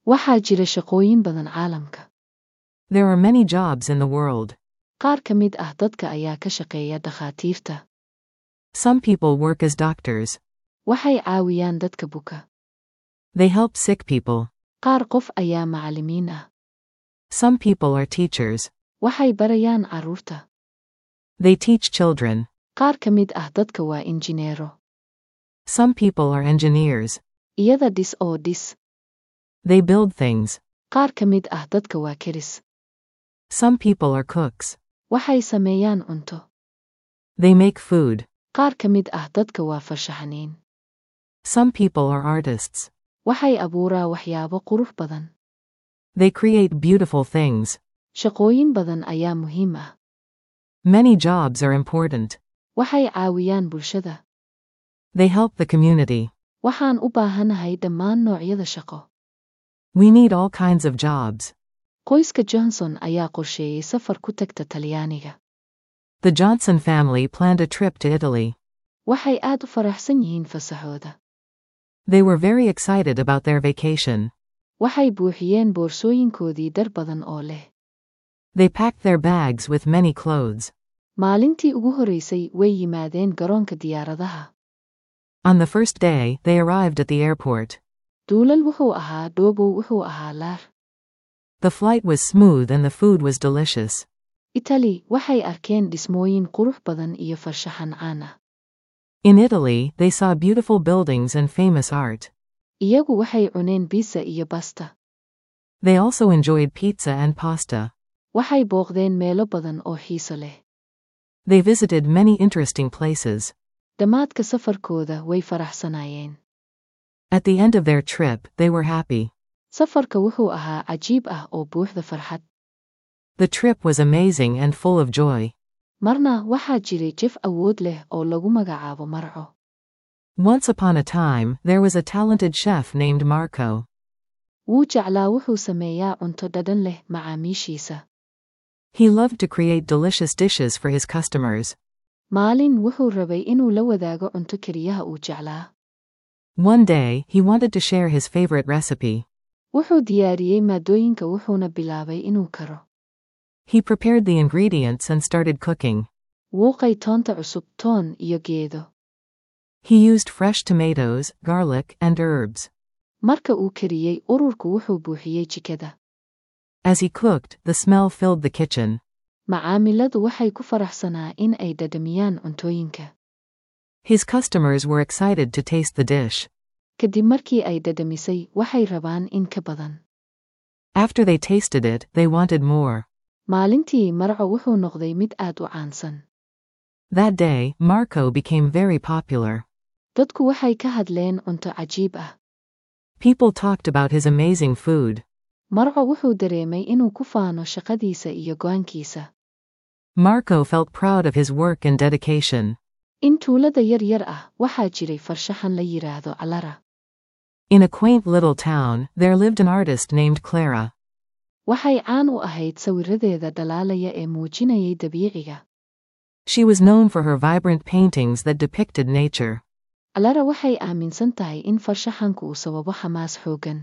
waxaa jira shaqooyin badan caalamka There are many jobs in the world. qaar ka mid ah dadka ayaa ka shaqeeya dhakhaatiirta Some people work as doctors. waxay caawiyaan dadka buka They help sick people. qaar qof ayaa macallimiin ah Some people are teachers. waxay barayaan carruurta They teach children. qaar ka mid ah dadka waa injineero Some people are engineers. iyada dhis oo dhis They build things. qaar ka mid ah dadka waa keris Some people are cooks. waxay sameeyaan cunto They make food. qaar ka mid ah dadka waa farshaxaniin Some people are artists. waxay abuuraa waxyaabo qurux badan They create beautiful things. shaqooyin badan ayaa muhiim ah Many jobs are important. waxay caawiyaan bulshada They help the community. waxaan u baahanahay dhammaan noocyada shaqo We need all kinds of jobs. qoyska johnson ayaa qorsheeyey safar ku tagta talyaaniga The Johnson family planned a trip to Italy. waxay aad u faraxsan yihiin fasaxooda They were very excited about their vacation. waxay buuxiyeen boorsooyinkoodii dhar badan oo leh They packed their bags with many clothes. maalintii ugu horeysay way yimaadeen garoonka diyaaradaha On the first day, they arrived at the airport. duulal wuxuu ahaa dhoobow wuxuu ahaa laar The flight was smooth and the food was delicious. itali waxay arkeen dhismooyin qurux badan iyo farshaxan caan ah In Italy, they saw beautiful buildings and famous art. iyagu waxay cuneen biisa iyo basta They also enjoyed pizza and pasta. waxay booqdeen meelo badan oo xiiso leh They visited many interesting places. dhammaadka safarkooda way faraxsanaayeen At the end of their trip, they were happy. safarka wuxuu ahaa cajiib ah oo buuxda farxad The trip was amazing and full of joy. marna waxaa jiray jef awood leh oo lagu magacaabo marco Once upon a time, there was a talented chef named Marco. wuu jeclaa wuxuu sameeyaa cunto dhadhan leh macaamiishiisa He loved to create delicious dishes for his customers. maalin wuxuu rabay inuu la wadaago cunto keliyaha uu jeclaa One day, he wanted to share his favorite recipe. wuxuu diyaariyey maaddooyinka wuxuuna bilaabay inuu karo He prepared the ingredients and started cooking. wuuqay toonta cusub toon iyo geedo He used fresh tomatoes, garlic, and herbs. marka uu kariyey ururku wuxuu buuxiyey jikada As he cooked, the smell filled the kitchen. macaamiladu waxay ku faraxsanaa in ay dhadhamiyaan cuntooyinka His customers were excited to taste the dish. kadib markii ay dhadhamisay waxay rabaan in ka badan After they tasted it, they wanted more. maalintii marco wuxuu noqday mid aad u caansan That day, Marco became very popular. dadku waxay ka hadleen cunto cajiib ah People talked about his amazing food. marco wuxuu dareemay inuu ku faano shaqadiisa iyo go'aankiisa Marco felt proud of his work and dedication. in tuulada yar yar ah waxaa jiray farshaxan la yidhaahdo calara In a quaint little town, there lived an artist named Clara. waxay caan u ahayd sawiradeeda dhalaalaya ee muujinayay dabiiciga She was known for her vibrant paintings that depicted nature. calara waxay aaminsan tahay in farshaxanku uu sababo xamaas xooggan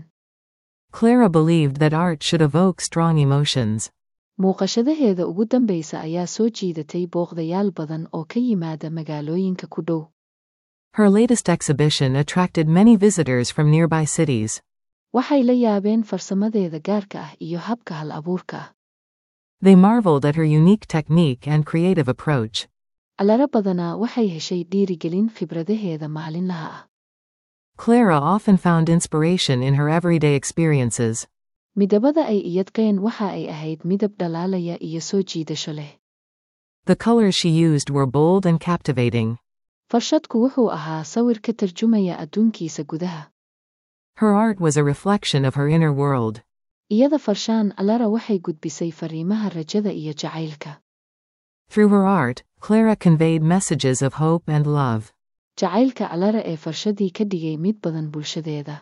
Clara believed that art should evoke strong emotions. muuqashadaheeda ugu dambaysa ayaa soo jiidatay booqdayaal badan oo ka yimaada magaalooyinka ku dhow Her latest exhibition attracted many visitors from nearby cities. waxay la yaabeen farsamadeeda gaarka ah iyo habka hal abuurka ah They marveled at her unique technique and creative approach. calara badanaa waxay heshay dhiirigelin khibradaheeda maalinlaha ah Clara often found inspiration in her everyday experiences. midabada ay iyadqeen waxa ay ahayd midab dhalaalaya iyo soo jiidasho leh The colors she used were bold and captivating. farshadku wuxuu ahaa sawir ka tarjumaya adduunkiisa gudaha Her art was a reflection of her inner world. iyada farshaan calara waxay gudbisay fariimaha rajada iyo jacaylka Through her art, Clara conveyed messages of hope and love. jacaylka calara ee farshadii ka dhigay mid badan bulshadeeda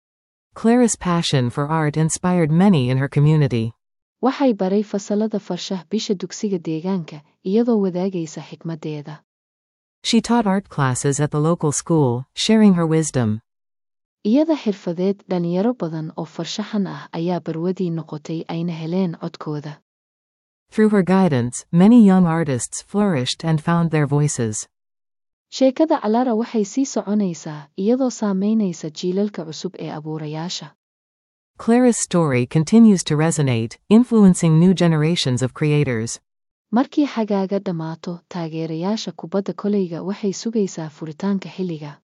Clara's passion for art inspired many in her community. waxay baray fasalada farshah bisha dugsiga deegaanka iyadoo wadaagaysa xikmaddeeda She taught art classes at the local school, sharing her wisdom. iyada xirfadeed dhalinyaro badan oo farshaxan ah ayaa barwadii noqotay ayna heleen codkooda Through her guidance, many young artists flourished and found their voices. sheekada calara waxay sii soconaysaa iyadoo saamaynaysa jiilalka cusub ee abuurayaasha Clara's story continues to resonate, influencing new generations of creators. markii xagaaga dhammaato taageerayaasha kubadda koleyga waxay sugaysaa furitaanka xilliga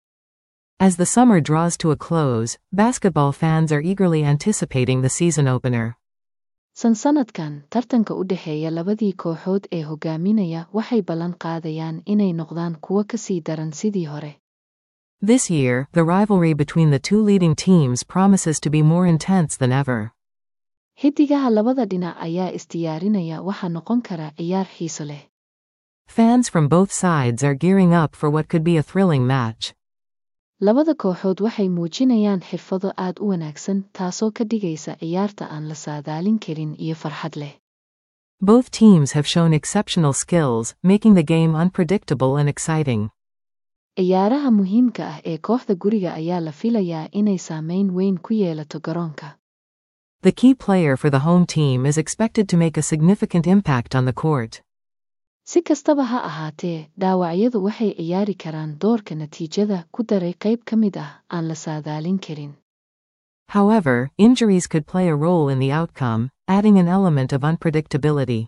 As the summer draws to a close, basketball fans are eagerly anticipating the season opener. sansanadkan tartanka u dhexeeya labadii kooxood ee hogaaminaya waxay ballan qaadayaan inay noqdaan kuwo ka sii daran sidii hore This year, the rivalry between the two leading teams promises to be more intense than ever. xiddigaha labada dhinac ayaa isdiyaarinaya waxaa noqon kara ciyaar xiiso leh Fans from both sides are gearing up for what could be a thrilling match. labada kooxood waxay muujinayaan xirfado aad u wanaagsan taasoo ka dhigaysa ciyaarta aan la saadaalin karin iyo farxad leh Both teams have shown exceptional skills, making the game unpredictable and exciting. ciyaaraha muhiimka ah ee kooxda guriga ayaa la filayaa inay saameyn weyn ku yeelato garoonka The key player for the home team is expected to make a significant impact on the court. si kastaba ha ahaatee dhaawacyadu waxay ciyaari karaan doorka natiijada ku daray qayb ka mid ah aan la saadaalin karin However, injuries could play a role in the outcome, adding an element of unpredictability.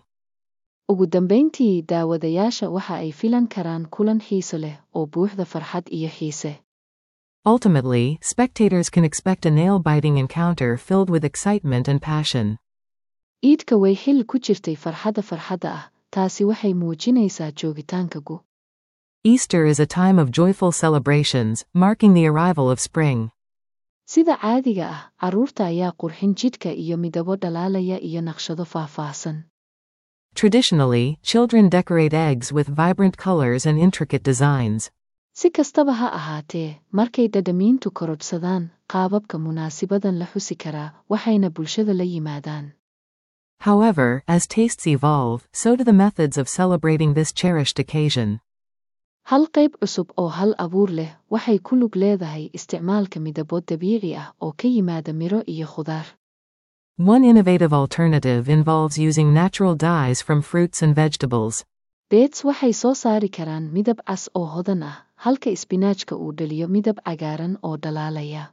ugu dambayntii daawadayaasha waxa ay filan karaan kulan xiiso leh oo buuxda farxad iyo xiise Ultimately, spectators can expect a nail biting encounter filled with excitement and passion. iidka way xil ku jirtay farxadda farxadda ah taasi waxay muujinaysaa joogitaanka gu Easter is a time of joyful celebrations, marking the arrival of spring. sida caadiga ah carruurta ayaa qurxin jidhka iyo midabo dhalaalaya iyo naqshado faahfaahsan Traditionally, children decorate eggs with vibrant colors and intricate designs. si kastaba ha ahaatee markay dhadhamiintu korodhsadaan qaababka munaasibadan la xusi karaa waxayna bulshada la yimaadaan However, as tastes evolve, so do the methods of celebrating this cherished occasion. hal qayb cusub oo hal abuur leh waxay ku lug leedahay isticmaalka midabo dabiici ah oo ka yimaada miro iyo khudaar One innovative alternative involves using natural dyes from fruits and vegetables. beets waxay soo saari karaan midab cas oo hodan ah halka isbinaajka uu dhaliyo midab cagaaran oo dhalaalaya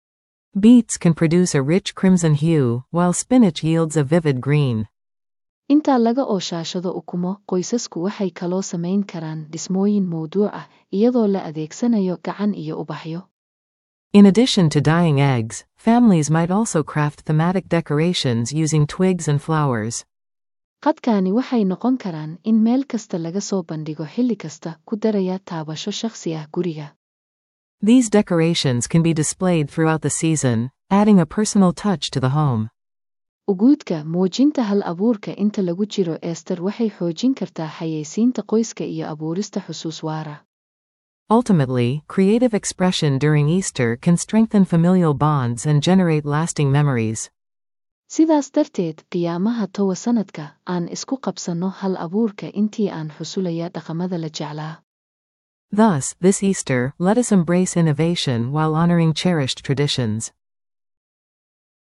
Beets can produce a rich crimson hue, while spinach yields a vivid green. intaa laga ooshaashado ukumo qoysasku waxay kaloo samayn karaan dhismooyin mawduuc ah iyadoo la adeegsanayo gacan iyo ubaxyo In addition to dyeing eggs, families might also craft thematic decorations using twigs and flowers. qadkaani waxay noqon karaan in meel kasta laga soo bandhigo xilli kasta ku daraya taabasho shakhsi ah guriga These decorations can be displayed throughout the season, adding a personal touch to the home. uguudka muujinta hal abuurka inta lagu jiro ester waxay xoojin kartaa xayeysiinta qoyska iyo abuurista xusuus waara Ultimately, creative expression during Easter can strengthen familial bonds and generate lasting memories. sidaas darteed qiyaamaha towa sanadka aan isku qabsanno hal abuurka intii aan xusulaya dhaqamada la jeclaa Thus, this Easter, let us embrace innovation while honoring cherished traditions.